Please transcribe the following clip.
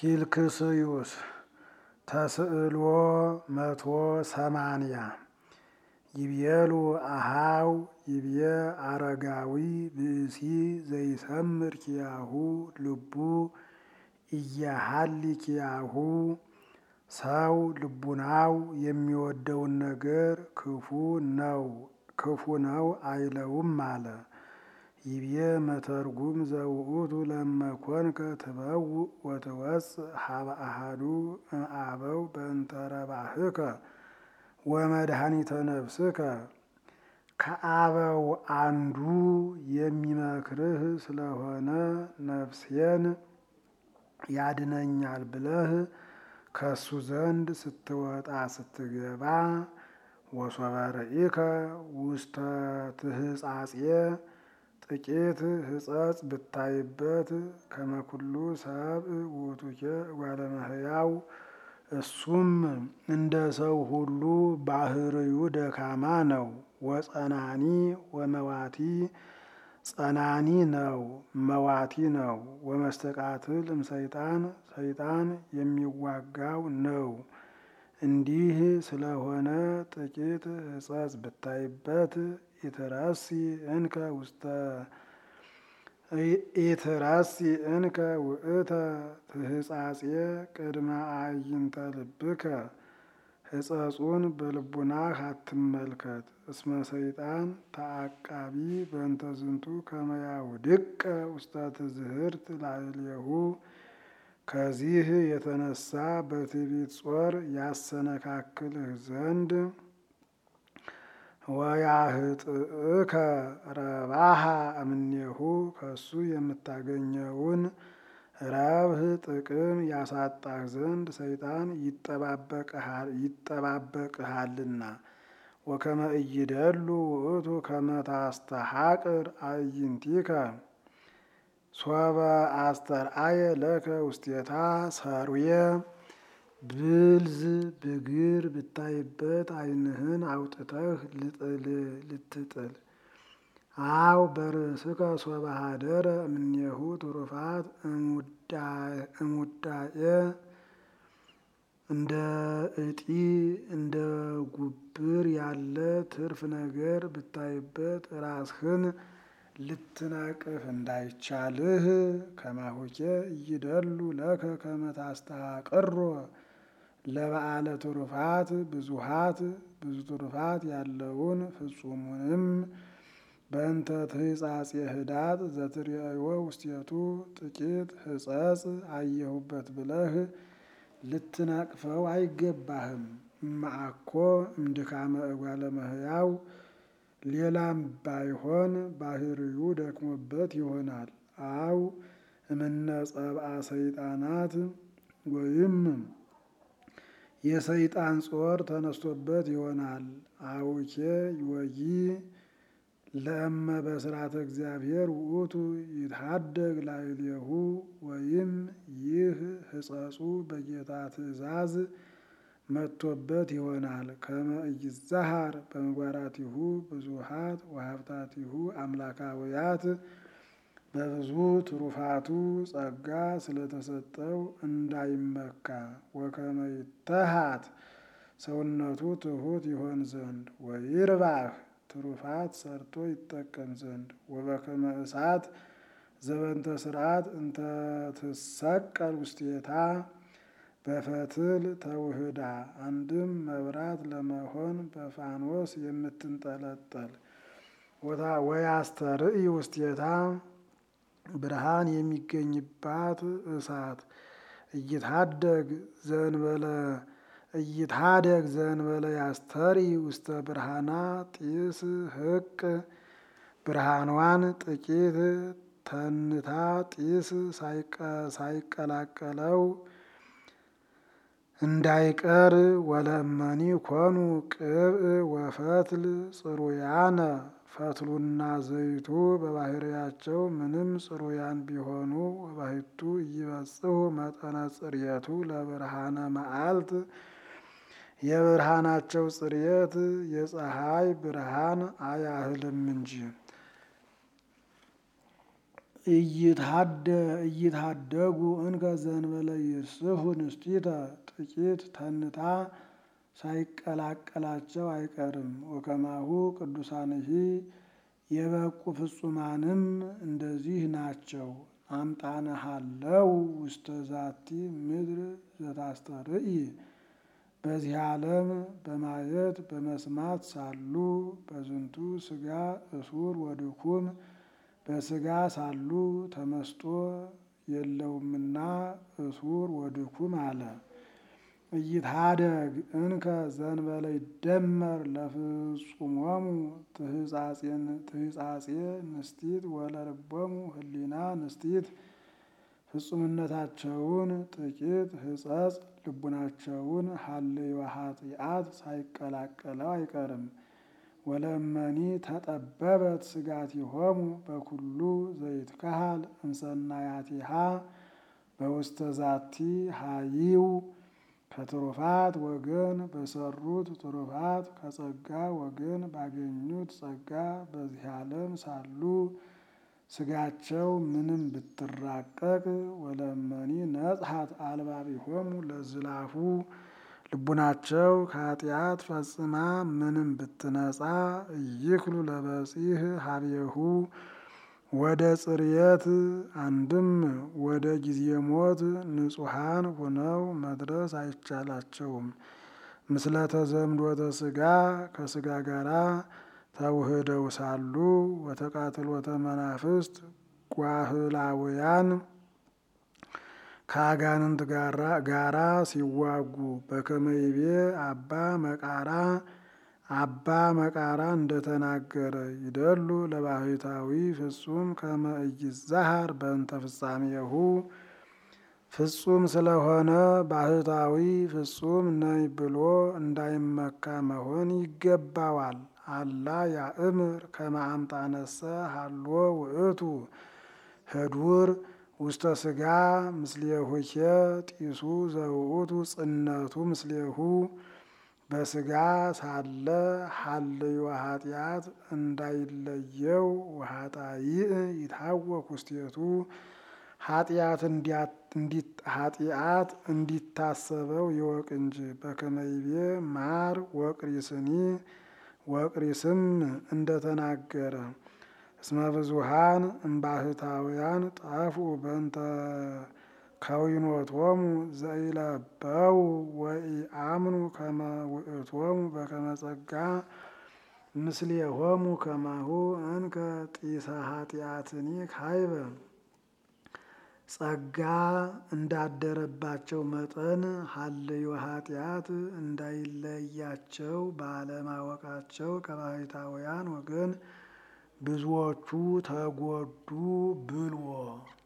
ኪልክስዩስ ተስዕሎ መቶ ሰማንያ ይቤሉ አሃው ይቤ አረጋዊ ብእሲ ዘይሰምር ኪያሁ ልቡ እያሃሊ ኪያሁ ሰው ልቡናው የሚወደውን ነገር ክፉ ነው ክፉ ነው አይለውም አለ። ይቤ መተርጉም ዘውእቱ ለመኮንከ ትበውእ ወትወፅእ ሀበ አሐዱ እምአበው በእንተ ረባህከ ወመድኃኒተ ነፍስከ ከአበው አንዱ የሚመክርህ ስለሆነ ነፍሴን ያድነኛል ብለህ ከሱ ዘንድ ስትወጣ ስትገባ ወሶበ ርኢከ ውስተ ትህጻጼ ጥቂት ሕጸጽ ብታይበት ከመኩሉ ሰብእ ውእቱኬ እጓለ እመሕያው እሱም እንደ ሰው ሁሉ ባህርዩ ደካማ ነው። ወጸናኒ ወመዋቲ ጸናኒ ነው መዋቲ ነው። ወመስተቃትል እምሰይጣን ሰይጣን የሚዋጋው ነው። እንዲህ ስለሆነ ጥቂት ሕጸጽ ብታይበት ኢትረሲ እንከ ውስተ ኢትረሲ እንከ ውእተ ትህጻጼ ቅድመ አዕይንተ ልብከ ሕጸጹን በልቡናህ አትመልከት። እስመ ሰይጣን ተአቃቢ በእንተ ዝንቱ ከመ ያውድቀ ውስተ ትዝህርት ላዕሌሁ ከዚህ የተነሳ በትዕቢት ጾር ያሰነካክልህ ዘንድ ወያህጥእከ ረባሃ እምኔሁ ከሱ የምታገኘውን ረብህ ጥቅም ያሳጣህ ዘንድ ሰይጣን ይጠባበቅሃልና። ወከመ ኢይደሉ ውእቱ ከመ ታስተሐቅር አዕይንቲከ ሶበ አስተርአየ ለከ ውስቴታ ሰርዌ ብልዝ ብግር ብታይበት ዓይንህን አውጥተህ ልትጥል አው በርእስከ ሶበ ሀደረ እምኔሁ ትሩፋት እሙዳኤ እንደ እጢ እንደ ጉብር ያለ ትርፍ ነገር ብታይበት ራስህን ልትነቅፍ እንዳይቻልህ ከማሁኬ እይደሉ ለከ ከመ ታስተሐቅሮ ለበዓለ ትሩፋት ብዙሃት ብዙ ትሩፋት ያለውን ፍጹሙንም በእንተ ትህጻጼ ህዳጥ ዘትርእዮ ውስቴቱ ጥቂት ሕጸጽ አየሁበት ብለህ ልትነቅፈው አይገባህም። እማአኮ እምድካመ እጓለ እመሕያው ሌላም ባይሆን ባህርዩ ደክሞበት ይሆናል። አው እምነ ጸብአ ሰይጣናት ወይም የሰይጣን ጾር ተነስቶበት ይሆናል። አውኬ ወይ ለእመ በስርዓተ እግዚአብሔር ውእቱ ይትሃደግ ላዕሌሁ ወይም ይህ ሕጸጹ በጌታ ትእዛዝ መጥቶበት ይሆናል። ከመ ኢይዛሃር በምግባራቲሁ ብዙሃት ወሀብታቲሁ አምላካውያት በብዙ ትሩፋቱ ጸጋ ስለተሰጠው እንዳይመካ ወከመ ይተሃት ሰውነቱ ትሑት ይሆን ዘንድ ወይርባህ ትሩፋት ሰርቶ ይጠቀም ዘንድ ወበከመ እሳት ዘበንተ ስርዓት እንተ ትሰቀል ውስቴታ በፈትል ተውህዳ አንድም መብራት ለመሆን በፋኖስ የምትንጠለጠል ወያስተርኢ ውስቴታ ብርሃን የሚገኝባት እሳት እይትሃደግ ዘንበለ እይትሃደግ ዘንበለ ያስተሪ ውስተ ብርሃና ጢስ ህቅ ብርሃኗን ጥቂት ተንታ ጢስ ሳይቀላቀለው እንዳይቀር ወለመኒ ኮኑ ቅብእ ወፈትል ጽሩያነ ፈትሉና ዘይቱ በባህርያቸው ምንም ጽሩያን ቢሆኑ ወባሕቱ እይበጽሑ መጠነ ጽርየቱ ለብርሃነ መዓልት የብርሃናቸው ጽርየት የፀሐይ ብርሃን አያህልም እንጂ እይታደጉ እንከ ዘንበለ ይስሑ ንስቲተ ጥቂት ተንታ ሳይቀላቀላቸው አይቀርም። ወከማሁ ቅዱሳንሂ የበቁ ፍጹማንም እንደዚህ ናቸው። አምጣነሃለው ውስተ ዛቲ ምድር ዘታስተርኢ በዚህ ዓለም በማየት በመስማት ሳሉ በዝንቱ ስጋ እሱር ወድኩም በስጋ ሳሉ ተመስጦ የለውምና እሱር ወድኩም አለ። እይትሃደግ እንከ ዘንበለ ይደመር ለፍጹሞሙ ትህጻጼ ንስቲት ወለልቦሙ ህሊና ንስቲት ፍጹምነታቸውን ጥቂት ህጸጽ ልቡናቸውን ሀልዮ ኃጢአት ሳይቀላቀለው አይቀርም። ወለመኒ ተጠበበት ስጋቲሆሙ በኩሉ ዘይትካሃል እምሰናያቲሃ በውስተ ዛቲ ሀይው ከትሩፋት ወገን በሰሩት ትሩፋት ከጸጋ ወገን ባገኙት ጸጋ በዚህ ዓለም ሳሉ ስጋቸው ምንም ብትራቀቅ ወለመኒ ነጽሐት አልባቢሆሙ ለዝላፉ ልቡናቸው ከኃጢአት ፈጽማ ምንም ብትነጻ እይክሉ ለበጺህ ሀቤሁ ወደ ጽርየት አንድም ወደ ጊዜ ሞት ንጹሐን ሆነው መድረስ አይቻላቸውም። ምስለ ተዘምዶተ ስጋ ከስጋ ጋራ ተውህደው ሳሉ ወተቃትሎተ መናፍስት ጓህላውያን ከአጋንንት ጋራ ሲዋጉ በከመይቤ አባ መቃራ አባ መቃራ እንደተናገረ ይደሉ ለባሕታዊ ፍጹም ከመ ኢይዛሃር በእንተ ፍጻሜሁ ፍጹም ስለሆነ ባሕታዊ ፍጹም ነኝ ብሎ እንዳይመካ መሆን ይገባዋል። አላ ያእምር ከመ አምጣነሰ ሀሎ ውእቱ ህዱር ውስተ ስጋ ምስሌሁኬ ጢሱ ዘውእቱ ጽነቱ ምስሌሁ በስጋ ሳለ ሀልዮ ኃጢአት እንዳይለየው ወኃጣይእ ይታወክ ውስቴቱ ኃጢአት እንዲታሰበው ይወቅ እንጂ በከመይቤ ማር ወቅሪስኒ ወቅሪስም እንደተናገረ እስመ ብዙሃን እምባሕታውያን ጣፉ በእንተ ከዊኖቶሙ ዘኢለበው ወኢአምኑ ከመ ውእቶሙ በከመ ጸጋ ምስሌሆሙ ከማሁ እንከ ጢሰ ኃጢአትኒ ካይበ ጸጋ እንዳደረባቸው መጠን ሀልዮ ኃጢአት እንዳይለያቸው ባለማወቃቸው ከባሕታውያን ወገን ብዙዎቹ ተጎዱ ብልዎ